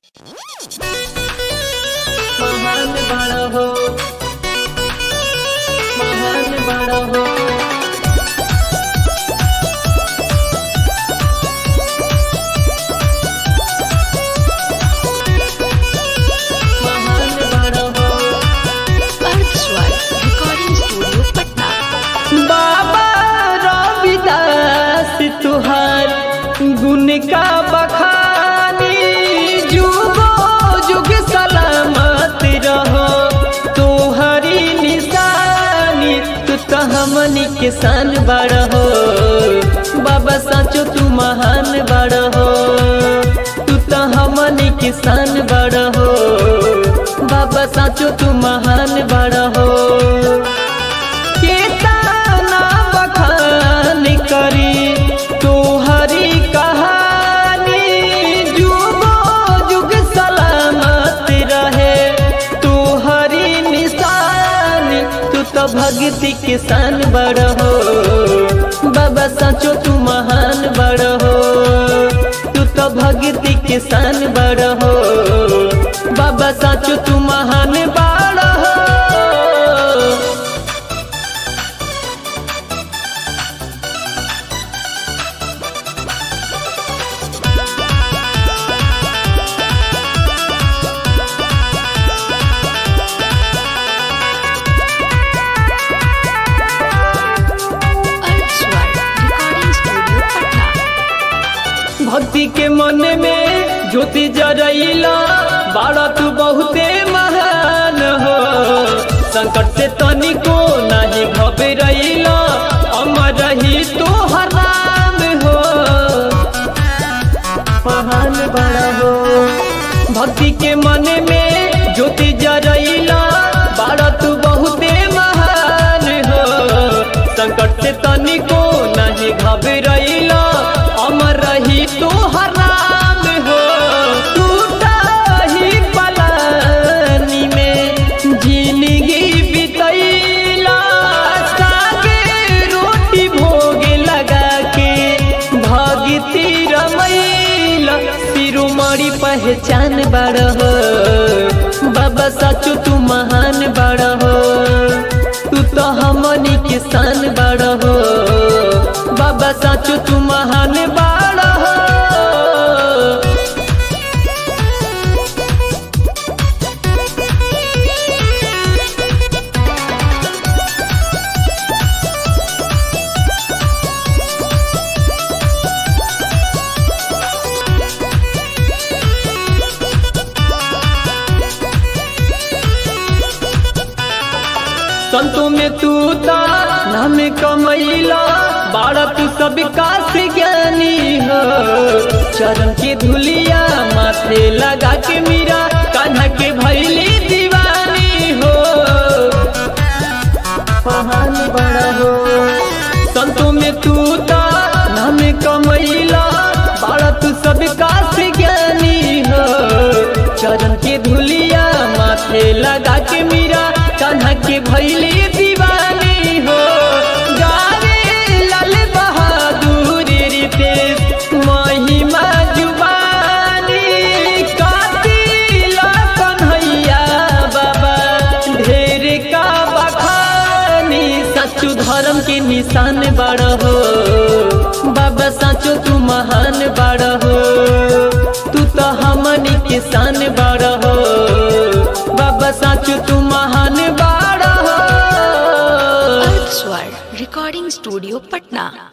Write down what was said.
महान बड़ा हो महान बड़ा हो महान बड़ा हो अर्धस्वर रिकॉर्डिंग स्टूडियो पटना बाबा रविदास तुहार गुण का बखानी जुगो जुग सलामत रहो तोहरी निशानी तू तो हमनी किसान बड़ हो बाबा साचो तू महान बड़ हो तू तो हमनी किसान बड़ हो बाबा साचो तू महान बड़ हो केतना बखान करी तोहरी कहानी जुगो जुग सलामत रहे तोहरी निशानी तू तो भक्ति किसान बड़ हो बाबा सचो तू महान बड़ हो तू तो भक्ति किसान बड़ हो बाबा सचो तू महान बड़ हो अर्धस्वर रिकॉर्डिंग स्टूडियो पटना भक्ति के मन में ज्योति जरैला बाड़ा तू बहुते महान हो संकट से तनिको नहीं घबरैला अमर रही तो हराम हो महान बड़ा हो भक्ति के मन में ज्योति जरैला बाड़ा तू बहुते महान हो संकट से तनिको नहीं घबरैला अमर रही तो हराम हो टूटा ही पलानी में जिंदगी बितैला सागे रोटी भोग लगा के भगती रमैला सिरुमणि पहचान बड़ हो बाबा सचो तू महान बड़ हो तू तो हमनी किसान बड़ हो बाबा सचो तू महान बड़ हो संतों में तू ता नाम कमैला बाड़ा तू सब काश ज्ञानी हो चरण के धुलिया माथे लगा के मीरा कान्हा के भैली दीवानी हो महान बड़ा हो संतों में तू ता नाम कमैला बाड़ा तू सब काश ज्ञानी हो चरण के धुलिया माथे लगा के मीरा कान्हा के भैली दीवानी हो गावे लाल बहादुर रितेश महिमा जुबानी कातिला कन्हैया बाबा ढेर का बखानी सचू धर्म के निशान बड़ हो बाबा सचो तू महान बड़ हो तू तो हमनी किसान बड़ हो बाबा सचो तू महान बड़ हो अर्धस्वर रिकॉर्डिंग स्टूडियो पटना